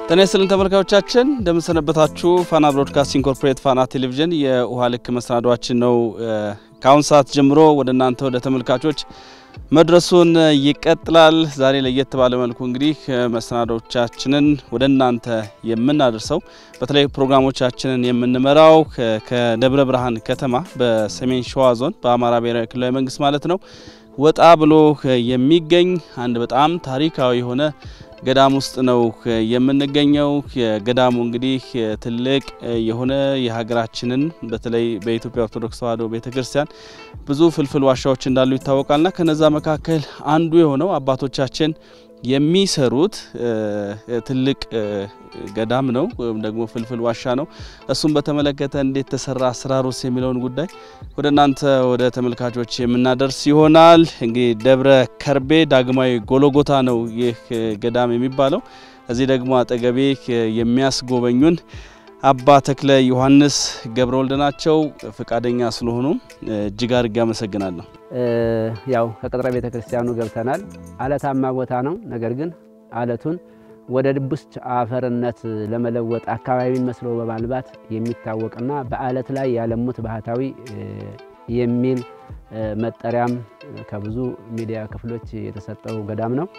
ጤና ይስጥልን ተመልካዮቻችን እንደምንሰነበታችሁ። ፋና ብሮድካስቲንግ ኮርፖሬት ፋና ቴሌቪዥን የውሃ ልክ መሰናዷችን ነው ከአሁን ሰዓት ጀምሮ ወደ እናንተ ወደ ተመልካቾች መድረሱን ይቀጥላል። ዛሬ ለየት ባለ መልኩ እንግዲህ መሰናዶቻችንን ወደ እናንተ የምናደርሰው በተለይ ፕሮግራሞቻችንን የምንመራው ከደብረ ብርሃን ከተማ በሰሜን ሸዋ ዞን በአማራ ብሔራዊ ክልላዊ መንግስት ማለት ነው ወጣ ብሎ የሚገኝ አንድ በጣም ታሪካዊ የሆነ ገዳም ውስጥ ነው የምንገኘው። የገዳሙ እንግዲህ ትልቅ የሆነ የሀገራችንን በተለይ በኢትዮጵያ ኦርቶዶክስ ተዋሕዶ ቤተክርስቲያን ብዙ ፍልፍል ዋሻዎች እንዳሉ ይታወቃልና ከነዛ መካከል አንዱ የሆነው አባቶቻችን የሚሰሩት ትልቅ ገዳም ነው ወይም ደግሞ ፍልፍል ዋሻ ነው። እሱም በተመለከተ እንዴት ተሰራ አሰራሩስ የሚለውን ጉዳይ ወደ እናንተ ወደ ተመልካቾች የምናደርስ ይሆናል። እንግዲህ ደብረ ከርቤ ዳግማዊ ጎሎጎታ ነው ይህ ገዳም የሚባለው። እዚህ ደግሞ አጠገቤ የሚያስጎበኙን አባ ተክለ ዮሐንስ ገብረ ወልድ ናቸው። ፈቃደኛ ስለሆኑ እጅግ አድርጌ አመሰግናለሁ። ያው ከቅጥረ ቤተ ክርስቲያኑ ገብተናል። አለታማ ቦታ ነው። ነገር ግን አለቱን ወደ ድቡስት አፈርነት ለመለወጥ አካባቢን መስሎ በማልባት የሚታወቅና በአለት ላይ ያለሙት ባህታዊ የሚል መጠሪያም ከብዙ ሚዲያ ክፍሎች የተሰጠው ገዳም ነው።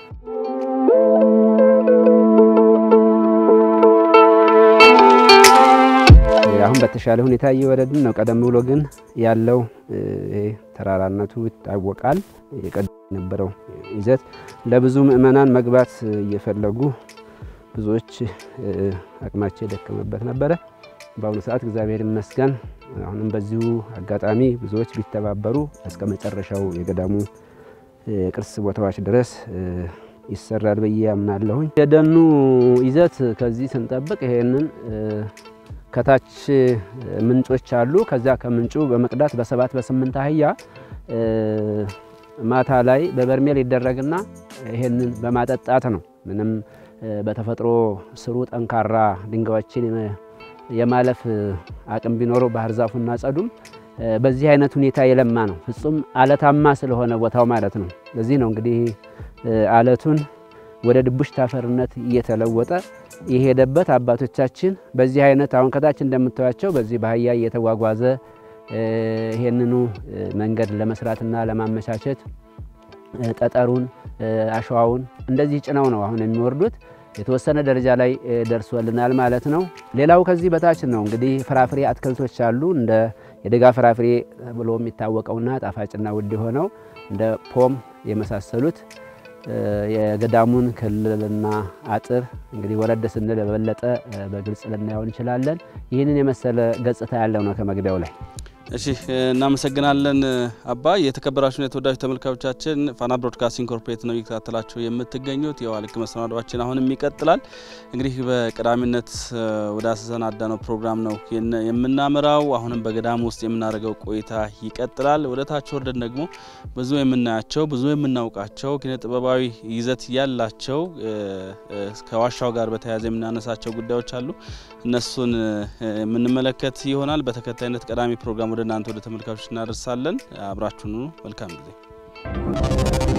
አሁን በተሻለ ሁኔታ እየወረድን ነው። ቀደም ብሎ ግን ያለው ተራራነቱ ይታወቃል። የቀደም የነበረው ይዘት ለብዙ ምዕመናን መግባት እየፈለጉ ብዙዎች አቅማቸው የደከመበት ነበረ። በአሁኑ ሰዓት እግዚአብሔር ይመስገን አሁንም በዚሁ አጋጣሚ ብዙዎች ቢተባበሩ እስከ መጨረሻው የገዳሙ ቅርስ ቦታዎች ድረስ ይሰራል ብዬ አምናለሁኝ። የደኑ ይዘት ከዚህ ስንጠብቅ ይሄንን ከታች ምንጮች አሉ። ከዚያ ከምንጩ በመቅዳት በሰባት በስምንት አህያ ማታ ላይ በበርሜል ይደረግና ይሄንን በማጠጣት ነው። ምንም በተፈጥሮ ስሩ ጠንካራ ድንጋዮችን የማለፍ አቅም ቢኖረው ባህር ዛፉና ጸዱም በዚህ አይነት ሁኔታ የለማ ነው። ፍጹም አለታማ ስለሆነ ቦታው ማለት ነው። ለዚህ ነው እንግዲህ አለቱን ወደ ድቡሽት አፈርነት እየተለወጠ የሄደበት አባቶቻችን በዚህ አይነት አሁን ከታች እንደምታዩቸው በዚህ በአህያ እየተጓጓዘ ይሄንኑ መንገድ ለመስራትና ለማመቻቸት ጠጠሩን፣ አሸዋውን እንደዚህ ጭነው ነው አሁን የሚወርዱት። የተወሰነ ደረጃ ላይ ደርሶልናል ማለት ነው። ሌላው ከዚህ በታች ነው እንግዲህ ፍራፍሬ አትክልቶች አሉ። እንደ የደጋ ፍራፍሬ ብሎ የሚታወቀውና ጣፋጭና ውድ የሆነው እንደ ፖም የመሳሰሉት የገዳሙን ክልልና አጥር እንግዲህ ወረድ ስንል በበለጠ በግልጽ ልናየው እንችላለን። ይህንን የመሰለ ገጽታ ያለው ነው ከመግቢያው ላይ። እሺ እናመሰግናለን አባ። የተከበራችሁን የተወዳጅ ተመልካዮቻችን ፋና ብሮድካስቲንግ ኮርፖሬት ነው እየተከታተላችሁ የምትገኙት። የውሃ ልክ መሰናዷችን አሁንም ይቀጥላል። እንግዲህ በቀዳሚነት ወደ አሰናዳ ነው ፕሮግራም ነው የምናመራው። አሁንም በገዳም ውስጥ የምናደርገው ቆይታ ይቀጥላል። ወደ ታች ወርደን ደግሞ ብዙ የምናያቸው ብዙ የምናውቃቸው ኪነ ጥበባዊ ይዘት ያላቸው ከዋሻው ጋር በተያያዘ የምናነሳቸው ጉዳዮች አሉ። እነሱን የምንመለከት ይሆናል። በተከታይነት ቀዳሚ ፕሮግራም ወደ እናንተ ወደ ተመልካቾች እናደርሳለን። አብራችሁኑ መልካም ጊዜ።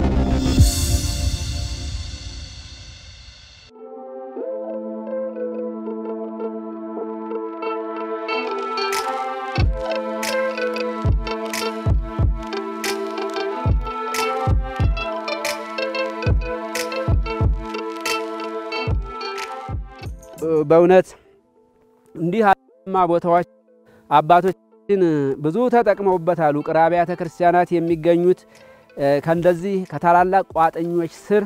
በእውነት እንዲህ አማ ቦታዎች አባቶችን ብዙ ተጠቅመውበታል። ውቅር አብያተ ክርስቲያናት የሚገኙት ከእንደዚህ ከታላላቅ ቋጥኞች ስር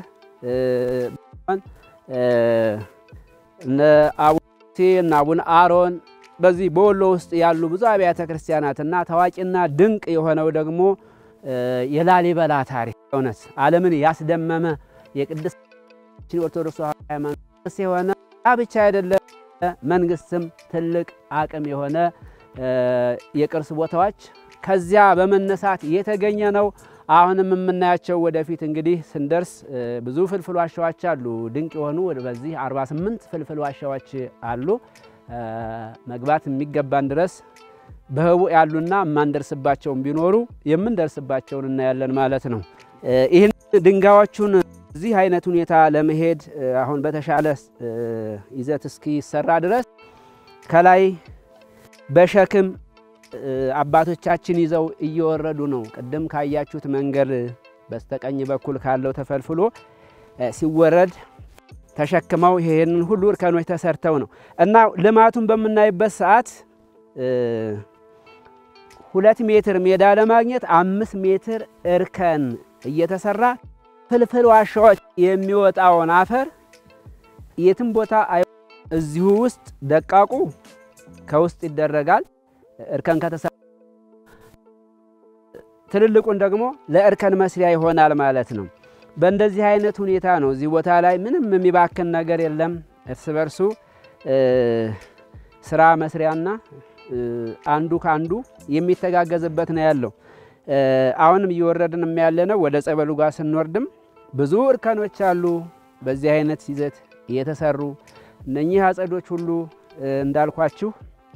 እነ አቡነ እነ አቡነ አሮን በዚህ በወሎ ውስጥ ያሉ ብዙ አብያተ ክርስቲያናትና ታዋቂና ድንቅ የሆነው ደግሞ የላሊበላ ታሪክ እውነት ዓለምን ያስደመመ የቅድስት ኦርቶዶክስ ሃይማኖት የሆነ ብቻ አይደለም መንግስትም ትልቅ አቅም የሆነ የቅርስ ቦታዎች ከዚያ በመነሳት የተገኘ ነው። አሁንም የምናያቸው ወደፊት እንግዲህ ስንደርስ ብዙ ፍልፍል ዋሻዎች አሉ። ድንቅ የሆኑ በዚህ 48 ፍልፍል ዋሻዎች አሉ። መግባት የሚገባን ድረስ በህቡ ያሉና የማንደርስባቸውን ቢኖሩ የምንደርስባቸውን እናያለን ማለት ነው። ይህን ድንጋዮቹን እዚህ አይነት ሁኔታ ለመሄድ አሁን በተሻለ ይዘት እስኪሰራ ድረስ ከላይ በሸክም አባቶቻችን ይዘው እየወረዱ ነው። ቅድም ካያችሁት መንገድ በስተቀኝ በኩል ካለው ተፈልፍሎ ሲወረድ ተሸክመው ይሄንን ሁሉ እርከኖች ተሰርተው ነው እና ልማቱን በምናይበት ሰዓት ሁለት ሜትር ሜዳ ለማግኘት አምስት ሜትር እርከን እየተሰራ ፍልፍል ዋሻዎች የሚወጣውን አፈር የትም ቦታ እዚሁ ውስጥ ደቃቁ ከውስጥ ይደረጋል። እርከን ከተሰራ ትልልቁን ደግሞ ለእርከን መስሪያ ይሆናል ማለት ነው። በእንደዚህ አይነት ሁኔታ ነው። እዚህ ቦታ ላይ ምንም የሚባክን ነገር የለም። እርስ በርሱ ስራ መስሪያና አንዱ ከአንዱ የሚተጋገዝበት ነው ያለው። አሁንም እየወረድን ያለ ነው። ወደ ጸበሉ ጋር ስንወርድም ብዙ እርከኖች አሉ። በዚህ አይነት ይዘት የተሰሩ እነኚህ አጸዶች ሁሉ እንዳልኳችሁ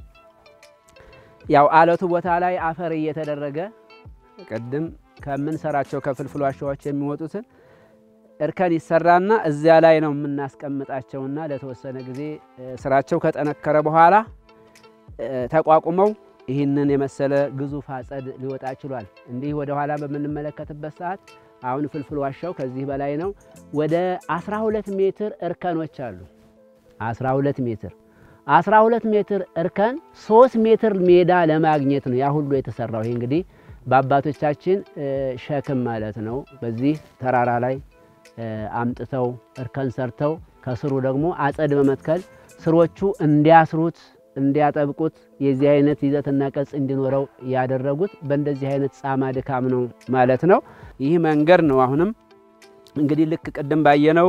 ያው አለቱ ቦታ ላይ አፈር እየተደረገ ቅድም ከምንሰራቸው ከፍልፍል ዋሻዎች የሚወጡትን እርከን ይሰራና እዚያ ላይ ነው የምናስቀምጣቸውና ለተወሰነ ጊዜ ስራቸው ከጠነከረ በኋላ ተቋቁመው ይህንን የመሰለ ግዙፍ አጸድ ሊወጣ ችሏል። እንዲህ ወደ ኋላ በምንመለከትበት ሰዓት አሁን ፍልፍል ዋሻው ከዚህ በላይ ነው። ወደ 12 ሜትር እርከኖች አሉ። 12 ሜትር 12 ሜትር እርከን 3 ሜትር ሜዳ ለማግኘት ነው ያ ሁሉ የተሰራው። ይሄ እንግዲህ በአባቶቻችን ሸክም ማለት ነው። በዚህ ተራራ ላይ አምጥተው እርከን ሰርተው ከስሩ ደግሞ አጸድ በመትከል ስሮቹ እንዲያስሩት እንዲያጠብቁት የዚህ አይነት ይዘትና ቅርጽ እንዲኖረው ያደረጉት በእንደዚህ አይነት ጻማ ድካም ነው ማለት ነው። ይህ መንገድ ነው አሁንም እንግዲህ ልክ ቅድም ባየነው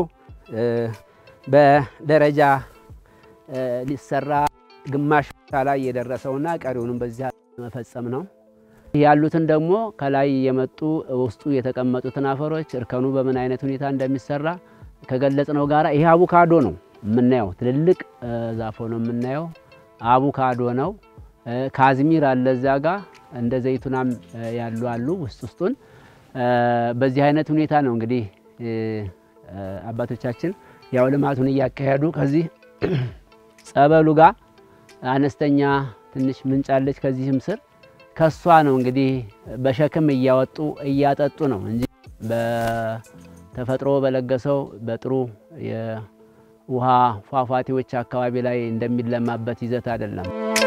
በደረጃ ሊሰራ ግማሽ ቦታ ላይ የደረሰውና ቀሪውንም በዚህ መፈጸም ነው። ያሉትን ደግሞ ከላይ የመጡ ውስጡ የተቀመጡትን አፈሮች እርከኑ በምን አይነት ሁኔታ እንደሚሰራ ከገለጽነው ጋራ ይሄ አቡካዶ ነው የምናየው። ትልልቅ ዛፎ ነው የምናየው። አቡካዶ ነው። ካዝሚር አለ እዚያ ጋ እንደ ዘይቱናም ያሉ አሉ ውስጥ ውስጡን። በዚህ አይነት ሁኔታ ነው እንግዲህ አባቶቻችን ያው ልማቱን እያካሄዱ ከዚህ ጸበሉ ጋር አነስተኛ ትንሽ ምንጭ አለች ከዚህም ስር ከሷ ነው እንግዲህ በሸክም እያወጡ እያጠጡ ነው እንጂ በተፈጥሮ በለገሰው በጥሩ የውሃ ፏፏቴዎች አካባቢ ላይ እንደሚለማበት ይዘት አይደለም።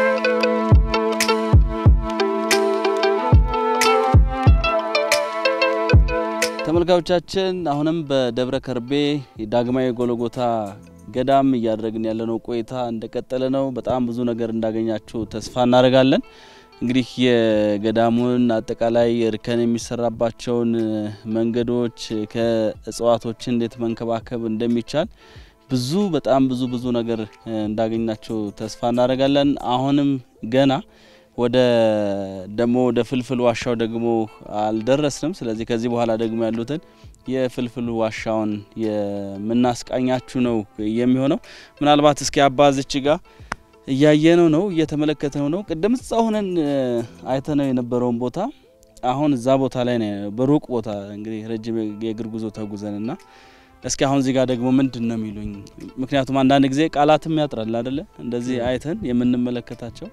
ተመልካቾቻችን አሁንም በደብረ ከርቤ ዳግማዊ ጎልጎታ ገዳም እያደረግን ያለነው ቆይታ እንደቀጠለ ነው። በጣም ብዙ ነገር እንዳገኛችሁ ተስፋ እናደርጋለን። እንግዲህ የገዳሙን አጠቃላይ እርከን የሚሰራባቸውን መንገዶች ከእጽዋቶችን እንዴት መንከባከብ እንደሚቻል ብዙ በጣም ብዙ ብዙ ነገር እንዳገኛችሁ ተስፋ እናደርጋለን። አሁንም ገና ወደ ደግሞ ወደ ፍልፍል ዋሻው ደግሞ አልደረስንም። ስለዚህ ከዚህ በኋላ ደግሞ ያሉትን የፍልፍል ዋሻውን የምናስቃኛችሁ ነው የሚሆነው። ምናልባት እስኪ አባዝች ጋር እያየነው ነው እየተመለከተነው ነው። ቅድም እዛ ሆነን አይተነው የነበረውን ቦታ አሁን እዛ ቦታ ላይ ነው፣ በሩቅ ቦታ እንግዲህ ረጅም የእግር ጉዞ ተጉዘን እና እስኪ አሁን እዚህ ጋር ደግሞ ምንድን ነው የሚሉኝ? ምክንያቱም አንዳንድ ጊዜ ቃላትም ያጥራል አይደለ? እንደዚህ አይተን የምንመለከታቸው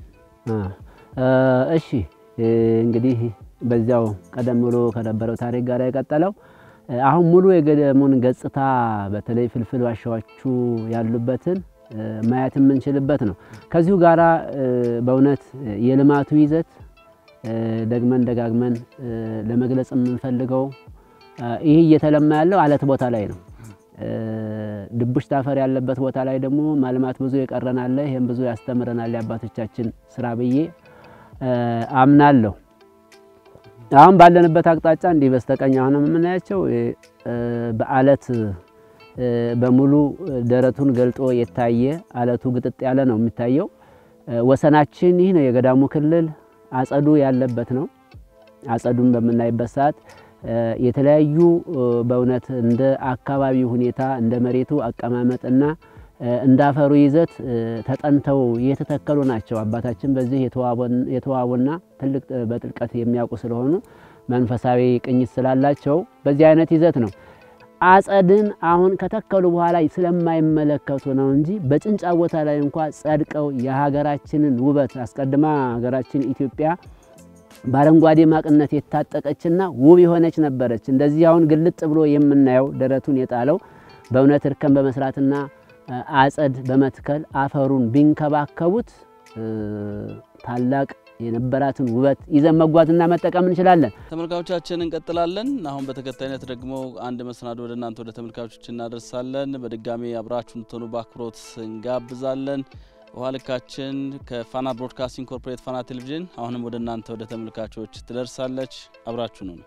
እሺ እንግዲህ በዚያው ቀደም ብሎ ከነበረው ታሪክ ጋር የቀጠለው አሁን ሙሉ የገዳሙን ገጽታ በተለይ ፍልፍል ዋሻዎቹ ያሉበትን ማየት የምንችልበት ነው። ከዚሁ ጋራ በእውነት የልማቱ ይዘት ደግመን ደጋግመን ለመግለጽ የምንፈልገው ይህ እየተለማ ያለው አለት ቦታ ላይ ነው። ድቡሽት አፈር ያለበት ቦታ ላይ ደግሞ ማልማት ብዙ የቀረናለ። ይህም ብዙ ያስተምረናል የአባቶቻችን ስራ ብዬ አምናለሁ። አሁን ባለንበት አቅጣጫ እንዲህ በስተቀኝ አሁንም የምናያቸው በአለት በሙሉ ደረቱን ገልጦ የታየ አለቱ ግጥጥ ያለ ነው የሚታየው። ወሰናችን ይህ ነው። የገዳሙ ክልል አጸዱ ያለበት ነው። አጸዱን በምናይበት ሰዓት የተለያዩ በእውነት እንደ አካባቢው ሁኔታ እንደ መሬቱ አቀማመጥና እንደ አፈሩ ይዘት ተጠንተው የተተከሉ ናቸው። አባታችን በዚህ የተዋቡና ትልቅ በጥልቀት የሚያውቁ ስለሆኑ መንፈሳዊ ቅኝት ስላላቸው በዚህ አይነት ይዘት ነው። አጸድን አሁን ከተከሉ በኋላ ስለማይመለከቱ ነው እንጂ በጭንጫ ቦታ ላይ እንኳ ጸድቀው የሀገራችንን ውበት አስቀድማ ሀገራችን ኢትዮጵያ በአረንጓዴ ማቅነት የታጠቀችና ውብ የሆነች ነበረች። እንደዚህ አሁን ግልጥ ብሎ የምናየው ደረቱን የጣለው በእውነት እርከን በመስራትና አጸድ በመትከል አፈሩን ቢንከባከቡት ታላቅ የነበራትን ውበት ይዘን መጓዝና መጠቀም እንችላለን። ተመልካቾቻችን እንቀጥላለን። አሁን በተከታይነት ደግሞ አንድ መሰናዶ ወደ እናንተ ወደ ተመልካቾች እናደርሳለን። በድጋሚ አብራችሁ እንድትሆኑ በአክብሮት እንጋብዛለን። ውሃ ልካችን ከፋና ብሮድካስቲንግ ኮርፖሬት ፋና ቴሌቪዥን አሁንም ወደ እናንተ ወደ ተመልካቾች ትደርሳለች። አብራችሁ ነው።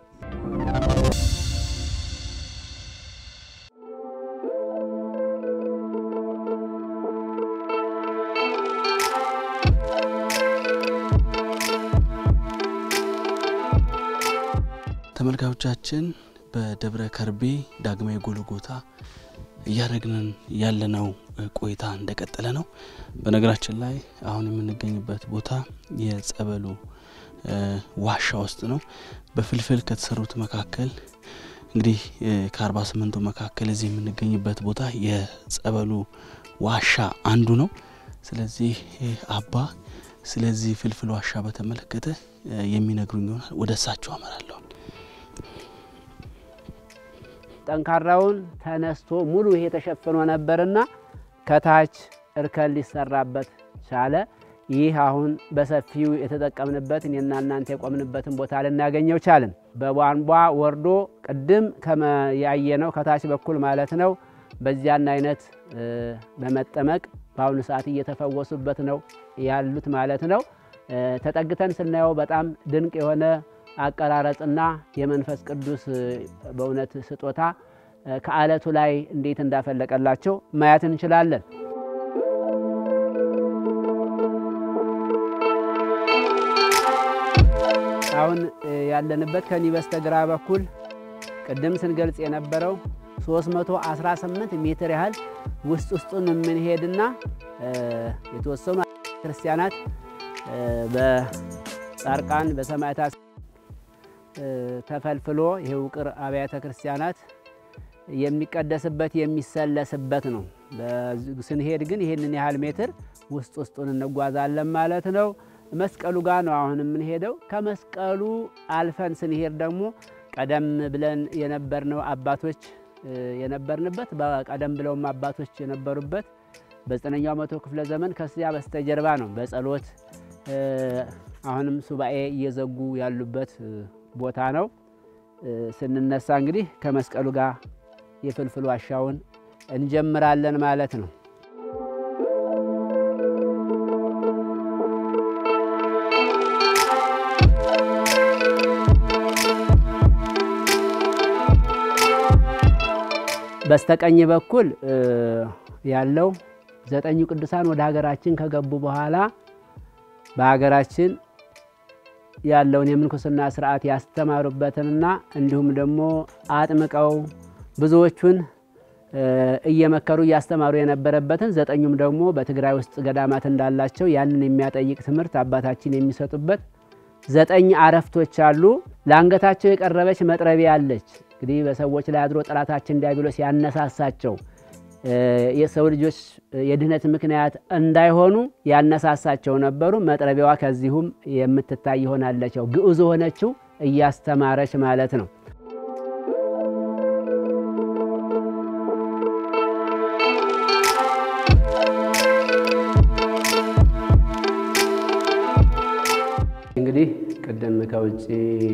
ተመልካቾቻችን በደብረ ከርቤ ዳግማዊ ጎልጎታ እያደረግንን ያለነው ቆይታ እንደቀጠለ ነው። በነገራችን ላይ አሁን የምንገኝበት ቦታ የጸበሉ ዋሻ ውስጥ ነው። በፍልፍል ከተሰሩት መካከል እንግዲህ ከአርባ ስምንቱ መካከል እዚህ የምንገኝበት ቦታ የጸበሉ ዋሻ አንዱ ነው። ስለዚህ አባ ስለዚህ ፍልፍል ዋሻ በተመለከተ የሚነግሩኝ ይሆናል። ወደ እሳቸው አመራለሁ። ጠንካራውን ተነስቶ ሙሉ ይሄ ተሸፍኖ ነበርና ከታች እርከን ሊሰራበት ቻለ። ይህ አሁን በሰፊው የተጠቀምንበት እኔና እናንተ የቆምንበትን ቦታ ልናገኘው ቻልን። በቧንቧ ወርዶ ቅድም ያየነው ከታች በኩል ማለት ነው። በዚያን አይነት በመጠመቅ በአሁኑ ሰዓት እየተፈወሱበት ነው ያሉት ማለት ነው። ተጠግተን ስናየው በጣም ድንቅ የሆነ አቀራረጽና የመንፈስ ቅዱስ በእውነት ስጦታ ከአለቱ ላይ እንዴት እንዳፈለቀላቸው ማየት እንችላለን። አሁን ያለንበት ከኒ በስተግራ በኩል ቅድም ስንገልጽ የነበረው 318 ሜትር ያህል ውስጥ ውስጡን የምንሄድና የተወሰኑ ክርስቲያናት በጻርቃን በሰማዕታት ተፈልፍሎ ይህ ውቅር አብያተ ክርስቲያናት የሚቀደስበት የሚሰለስበት ነው። ስንሄድ ግን ይህንን ያህል ሜትር ውስጥ ውስጡን እንጓዛለን ማለት ነው። መስቀሉ ጋር ነው አሁን የምንሄደው። ከመስቀሉ አልፈን ስንሄድ ደግሞ ቀደም ብለን የነበርነው አባቶች የነበርንበት በቀደም ብለውም አባቶች የነበሩበት በዘጠነኛው መቶ ክፍለ ዘመን ከዚያ በስተጀርባ ነው በጸሎት አሁንም ሱባኤ እየዘጉ ያሉበት ቦታ ነው። ስንነሳ እንግዲህ ከመስቀሉ ጋር የፍልፍል ዋሻውን እንጀምራለን ማለት ነው። በስተቀኝ በኩል ያለው ዘጠኙ ቅዱሳን ወደ ሀገራችን ከገቡ በኋላ በሀገራችን ያለውን የምንኩስና ስርዓት ያስተማሩበትንና እንዲሁም ደግሞ አጥምቀው ብዙዎቹን እየመከሩ እያስተማሩ የነበረበትን ዘጠኙም ደግሞ በትግራይ ውስጥ ገዳማት እንዳላቸው ያንን የሚያጠይቅ ትምህርት አባታችን የሚሰጡበት ዘጠኝ አረፍቶች አሉ። ለአንገታቸው የቀረበች መጥረቢያ አለች። እንግዲህ በሰዎች ላይ አድሮ ጠላታችን ዲያብሎስ ያነሳሳቸው የሰው ልጆች የድህነት ምክንያት እንዳይሆኑ ያነሳሳቸው ነበሩ። መጥረቢያዋ ከዚሁም የምትታይ ይሆናለች። ግዑዝ ሆነችው እያስተማረች ማለት ነው። እንግዲህ ቅድም ከውጭ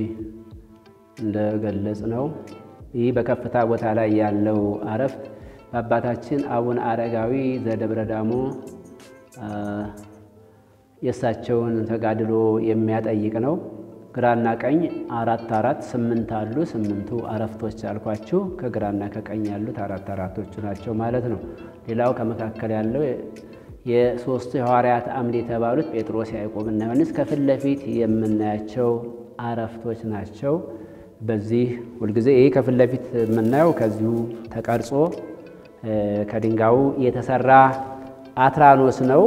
እንደገለጽ ነው ይህ በከፍታ ቦታ ላይ ያለው አረፍት በአባታችን አቡነ አረጋዊ ዘደብረ ዳሞ የእሳቸውን ተጋድሎ የሚያጠይቅ ነው። ግራና ቀኝ አራት አራት ስምንት አሉ። ስምንቱ አረፍቶች አልኳችሁ። ከግራና ከቀኝ ያሉት አራት አራቶቹ ናቸው ማለት ነው። ሌላው ከመካከል ያለው የሶስቱ የሐዋርያት አምድ የተባሉት ጴጥሮስ፣ ያዕቆብና ዮሐንስ ከፊት ለፊት የምናያቸው አረፍቶች ናቸው። በዚህ ሁልጊዜ ይህ ከፊት ለፊት የምናየው ከዚሁ ተቀርጾ ከድንጋዩ የተሰራ አትራኖስ ነው።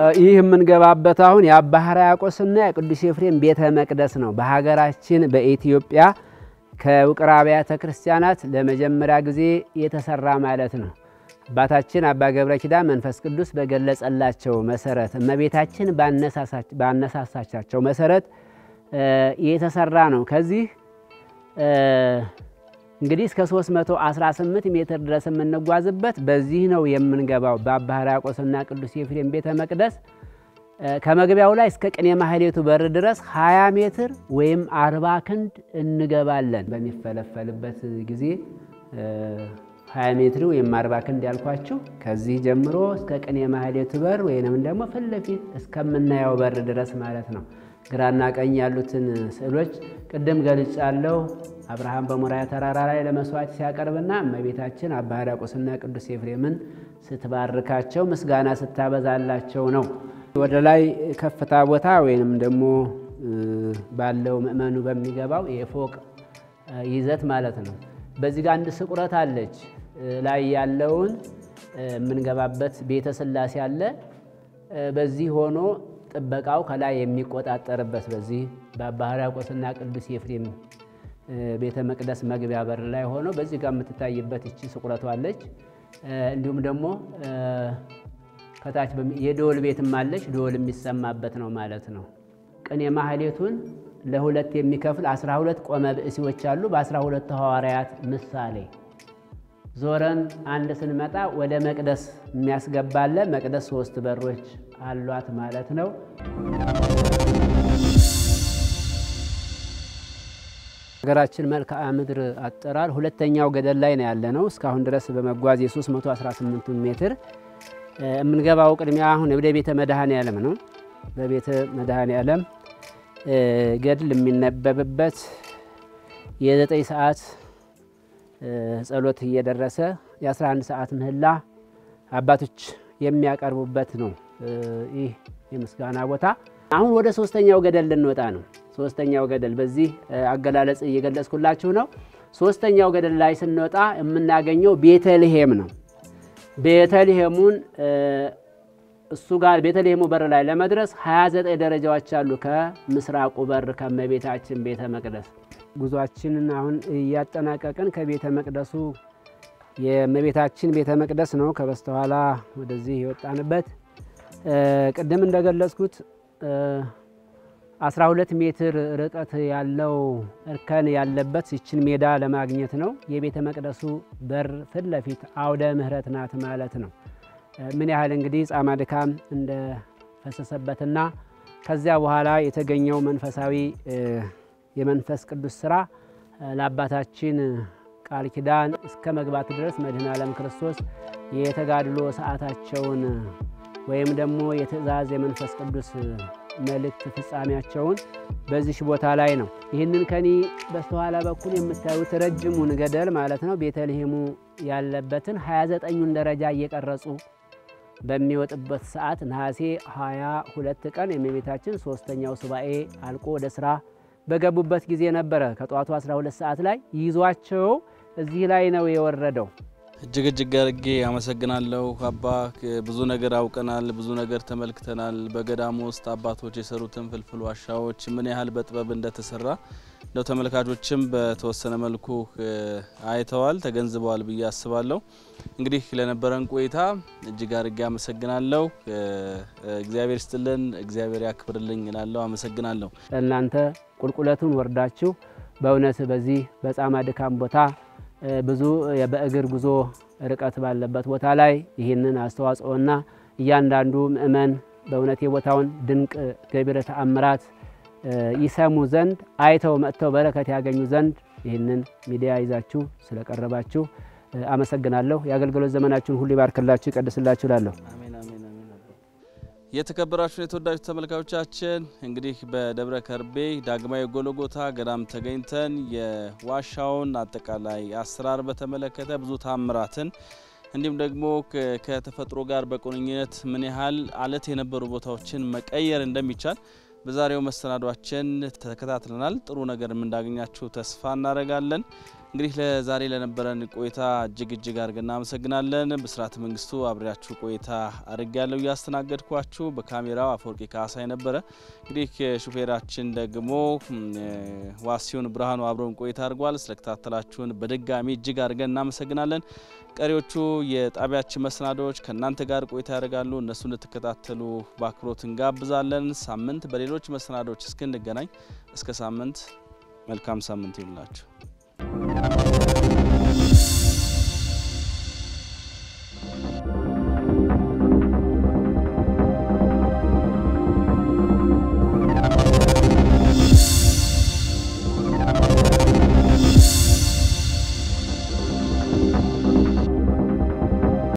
ይህ የምንገባበት አሁን የአባ ሕርያቆስና የቅዱስ ኤፍሬም ቤተ መቅደስ ነው። በሀገራችን በኢትዮጵያ ከውቅር አብያተ ክርስቲያናት ለመጀመሪያ ጊዜ የተሰራ ማለት ነው። አባታችን አባ ገብረ ኪዳን መንፈስ ቅዱስ በገለጸላቸው መሰረት እመቤታችን ባነሳሳቻቸው መሰረት የተሰራ ነው። ከዚህ እንግዲህ እስከ 318 ሜትር ድረስ የምንጓዝበት በዚህ ነው የምንገባው። በአባ ሕርያቆስና ቅዱስ ኤፍሬም ቤተ መቅደስ ከመግቢያው ላይ እስከ ቅኔ ማህሌቱ በር ድረስ 20 ሜትር ወይም 40 ክንድ እንገባለን። በሚፈለፈልበት ጊዜ 20 ሜትር ወይም 40 ክንድ ያልኳችሁ ከዚህ ጀምሮ እስከ ቅኔ ማህሌቱ በር ወይንም ደግሞ ፊት ለፊት እስከምናየው በር ድረስ ማለት ነው። ግራና ቀኝ ያሉትን ስዕሎች ቅድም ገልጫለሁ። አብርሃም በሞሪያ ተራራ ላይ ለመስዋዕት ሲያቀርብና እመቤታችን አባ ሕርያቆስና ቅዱስ ኤፍሬምን ስትባርካቸው ምስጋና ስታበዛላቸው ነው። ወደ ላይ ከፍታ ቦታ ወይንም ደግሞ ባለው ምእመኑ በሚገባው የፎቅ ይዘት ማለት ነው። በዚህ ጋር አንድ ስቁረት አለች። ላይ ያለውን የምንገባበት ቤተ ሥላሴ አለ። በዚህ ሆኖ ጥበቃው ከላይ የሚቆጣጠርበት በዚህ በአባ ሕርያቆስና ቅዱስ ኤፍሬም ቤተ መቅደስ መግቢያ በር ላይ ሆኖ በዚህ ጋር የምትታይበት እቺ ስቁረቷ አለች። እንዲሁም ደግሞ ከታች የደወል ቤትም አለች። ደወል የሚሰማበት ነው ማለት ነው። ቅኔ ማህሌቱን ለሁለት የሚከፍል 12 ቆመ ብእሲዎች አሉ። በ12 ሐዋርያት ምሳሌ ዞረን አንድ ስንመጣ ወደ መቅደስ የሚያስገባለ መቅደስ ሶስት በሮች አሏት ማለት ነው። ሀገራችን መልክዓ ምድር አጠራር ሁለተኛው ገደል ላይ ነው ያለ ነው። እስካሁን ድረስ በመጓዝ የ318 ሜትር የምንገባው ቅድሚያ አሁን ወደ ቤተ መድኃኔ ዓለም ነው። በቤተ መድኃኔ ዓለም ገድል የሚነበብበት የዘጠኝ ሰዓት ጸሎት እየደረሰ የ11 ሰዓት ምህላ አባቶች የሚያቀርቡበት ነው። ይህ የምስጋና ቦታ አሁን ወደ ሶስተኛው ገደል ልንወጣ ነው። ሶስተኛው ገደል በዚህ አገላለጽ እየገለጽኩላችሁ ነው። ሶስተኛው ገደል ላይ ስንወጣ የምናገኘው ቤተልሔም ነው። ቤተልሔሙን እሱ ጋር ቤተልሔሙ በር ላይ ለመድረስ 29 ደረጃዎች አሉ። ከምስራቁ በር ከእመቤታችን ቤተ መቅደስ ጉዟችንን አሁን እያጠናቀቅን ከቤተ መቅደሱ የእመቤታችን ቤተ መቅደስ ነው ከበስተኋላ ወደዚህ የወጣንበት ቅድም እንደገለጽኩት 12 ሜትር ርቀት ያለው እርከን ያለበት ይችን ሜዳ ለማግኘት ነው። የቤተ መቅደሱ በር ፊት ለፊት አውደ ምሕረት ናት ማለት ነው። ምን ያህል እንግዲህ ጻማ ድካም እንደፈሰሰበትና ከዚያ በኋላ የተገኘው መንፈሳዊ የመንፈስ ቅዱስ ስራ ለአባታችን ቃል ኪዳን እስከ መግባት ድረስ መድኃኔ ዓለም ክርስቶስ የተጋድሎ ሰዓታቸውን ወይም ደግሞ የትእዛዝ የመንፈስ ቅዱስ መልእክት ፍጻሜያቸውን በዚህ ቦታ ላይ ነው። ይህንን ከኒ በስተኋላ በኩል የምታዩት ረጅሙን ገደል ማለት ነው ቤተልሔሙ ያለበትን 29ኙን ደረጃ እየቀረጹ በሚወጥበት ሰዓት ነሐሴ 22 ቀን የእመቤታችን ሶስተኛው ሱባኤ አልቆ ወደ ስራ በገቡበት ጊዜ ነበረ። ከጠዋቱ 12 ሰዓት ላይ ይዟቸው እዚህ ላይ ነው የወረደው። እጅግ እጅግ አድርጌ አመሰግናለሁ አባ። ብዙ ነገር አውቀናል፣ ብዙ ነገር ተመልክተናል። በገዳሙ ውስጥ አባቶች የሰሩትን ፍልፍል ዋሻዎች ምን ያህል በጥበብ እንደተሰራ እንደው ተመልካቾችም በተወሰነ መልኩ አይተዋል፣ ተገንዝበዋል ብዬ አስባለሁ። እንግዲህ ለነበረን ቆይታ እጅግ አድርጌ አመሰግናለሁ። እግዚአብሔር ይስጥልን፣ እግዚአብሔር ያክብርልኝ እላለሁ። አመሰግናለሁ። እናንተ ቁልቁለቱን ወርዳችሁ በእውነት በዚህ በጻማ ድካም ቦታ ብዙ በእግር ጉዞ ርቀት ባለበት ቦታ ላይ ይህንን አስተዋጽኦና እያንዳንዱ ምእመን በእውነት የቦታውን ድንቅ ገቢረ ተአምራት ይሰሙ ዘንድ አይተው መጥተው በረከት ያገኙ ዘንድ ይህንን ሚዲያ ይዛችሁ ስለቀረባችሁ አመሰግናለሁ። የአገልግሎት ዘመናችሁን ሁሉ ይባርክላችሁ፣ ይቀድስላችሁ ላለሁ የተከበራችሁ የተወዳጁ ተመልካዮቻችን እንግዲህ በደብረ ከርቤ ዳግማዊ ጎልጎታ ገዳም ተገኝተን የዋሻውን አጠቃላይ አሰራር በተመለከተ ብዙ ታምራትን እንዲሁም ደግሞ ከተፈጥሮ ጋር በቁርኝነት ምን ያህል አለት የነበሩ ቦታዎችን መቀየር እንደሚቻል በዛሬው መሰናዷችን ተከታትለናል። ጥሩ ነገርም እንዳገኛችሁ ተስፋ እናደርጋለን። እንግዲህ ለዛሬ ለነበረን ቆይታ እጅግ እጅግ አድርገን እናመሰግናለን። ብስራት መንግስቱ አብሬያችሁ ቆይታ አድርግ ያለው እያስተናገድኳችሁ፣ በካሜራው አፈወርቂ ካሳይ ነበረ። እንግዲህ ሹፌራችን ደግሞ ዋሲሁን ብርሃኑ አብረውን ቆይታ አድርጓል። ስለከታተላችሁን በድጋሚ እጅግ አድርገን እናመሰግናለን። ቀሪዎቹ የጣቢያችን መሰናዶዎች ከእናንተ ጋር ቆይታ ያደርጋሉ። እነሱ እንድትከታተሉ በአክብሮት እንጋብዛለን። ሳምንት በሌሎች መሰናዶዎች እስክንገናኝ እስከ ሳምንት መልካም ሳምንት ይሁንላችሁ።